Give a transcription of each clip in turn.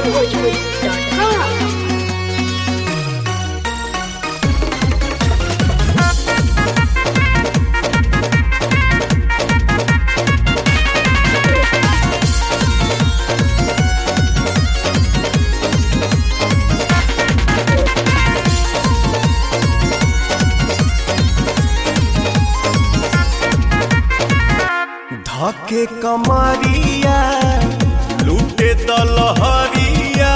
onlinebhojpuri.com. धके कमरिया लूटे दलहरिया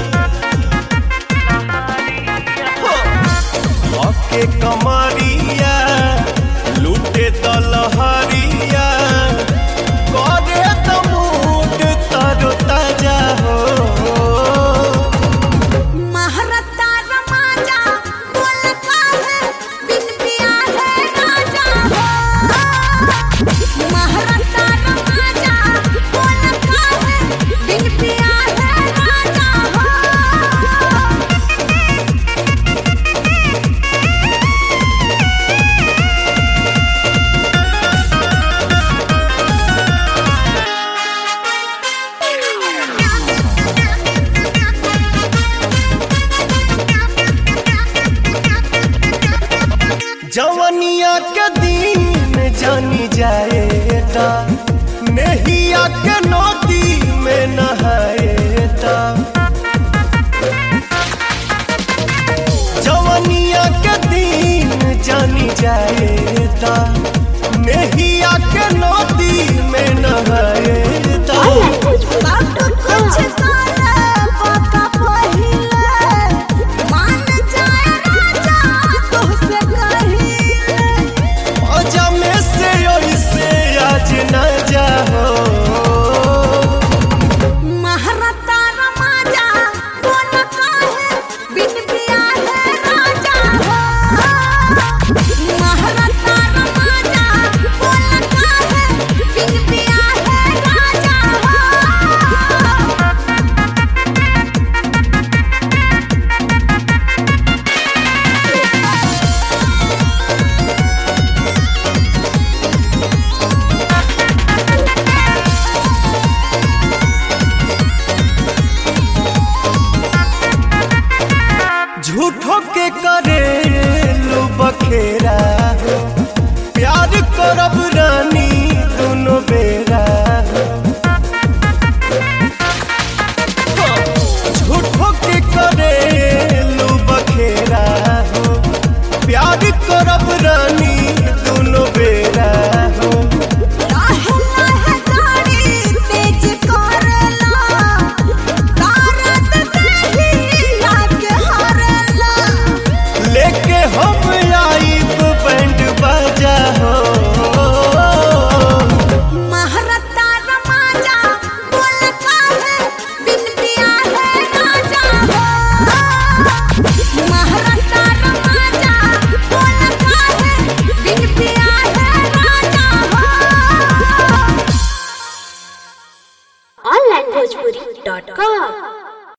धके कमरिया लूटे दलहरिया करे त मूड तरो ताजा हो महारता रमाजा बोल काहे बिन पिया है राजा हो महारता रमाजा बोल काहे बिन पिया है राजा हो जवनिया के दिन जानी जाएता नहिया के नदी में नहाएता जवनिया के दिन जानी जाएता